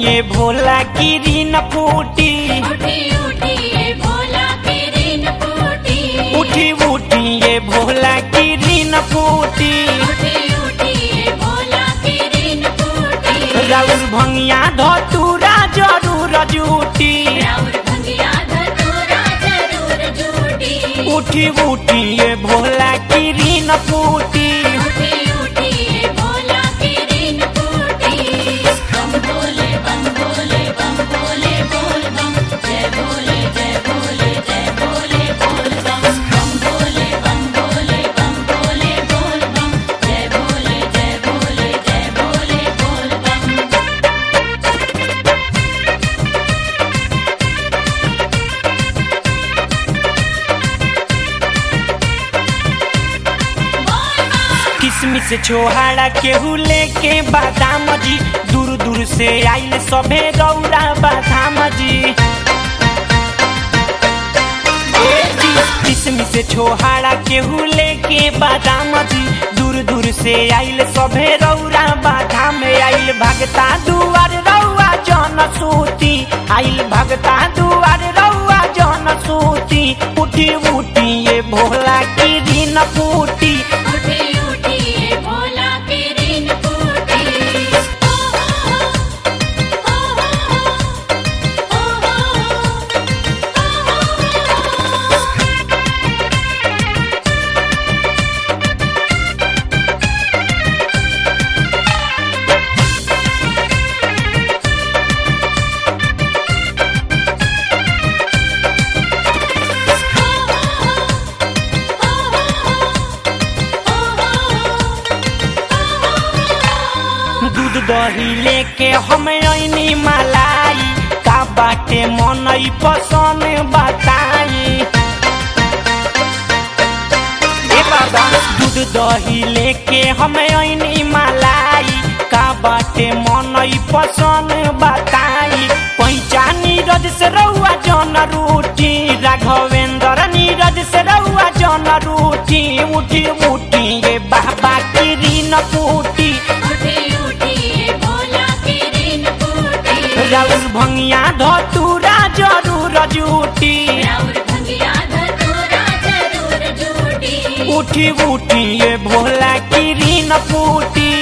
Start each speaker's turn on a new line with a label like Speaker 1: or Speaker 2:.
Speaker 1: ये भोला गिरी न फूटी
Speaker 2: उठी उठी ये भोला तेरी न फूटी
Speaker 1: उठी उठी ये भोला गिरी न फूटी
Speaker 2: उठी उठी ये भोला तेरी न फूटी
Speaker 1: राउर भंगिया धतूरा जरूर जूटी
Speaker 2: राउर भंगिया धतूरा जरूर झूठी
Speaker 1: उठी उठी ये भोला गिरी न फूटी
Speaker 2: उठी उठी ये भोला तेरी न फूटी बम भोले बम भोले बम भोले बोल बम जय भोले जय भोले जय भोले बोल बम बम भोले बम भोले बम भोले बोल बम जय भोले जय भोले जय भोले बोल बम
Speaker 1: किसमिस छोहाड़ा केहू लेके बादाम जी दूर दूर से आइल सभे रौरा बादाम जी ए जी, किसमिस छोहाड़ा केहू लेके बादाम जी दूर दूर से आइल सभे रौरा बादाम आइल भगता दुआर रौआ जन सूती आइल भगता दुआर रौआ जन सूती उठी उठी ये भोला की दिन फूटी
Speaker 2: उठी उठी ये भोला तेरी न फूटी हो हो हो हो हो
Speaker 1: दूध दही लेके हम ऐनी मलाई का बाटे मन पसंद बताई ए बाबा दूध दही लेके हम ऐनी मलाई का बाटे मन पसंद बताई पैचा नीरज से रउआ जन रूठी राघवेंद्र नीरज से रउआ जन रूठी उठी उठी ये बाबा की रीन फूटी
Speaker 2: उठी उठी ये भोला तेरी न फूटी
Speaker 1: राउर भंगिया धतूरा जरूर जूटी
Speaker 2: राउर भंगिया धतूरा जरूर झूठी
Speaker 1: उठी उठी ये भोला की रीन फूटी